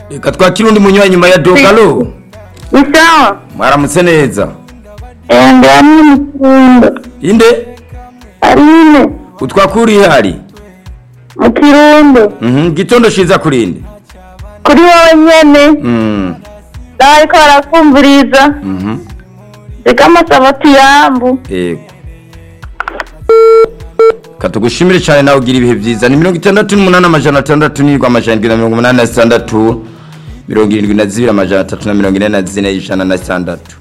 reka twakire undi munywa nyuma ya dogalo ni sawa mwaramutse neza ende hamwe mu kirundo inde arine utwakuriye hari mu kirundo Mhm, gitondo ciza kurinde kuri wowe nyene Mm, bariko barakumviriza mhm, reka amasabati yambu yego katugushimire cyane nawe ugira ibihe byiza ni mirongo itandatu n'umunani amajana atandatu n'irwa amajana indwi na mirongo umunani na zitandatu mirongo irindwi na zibiri amajana atatu na mirongo ine na zine ijana na zitandatu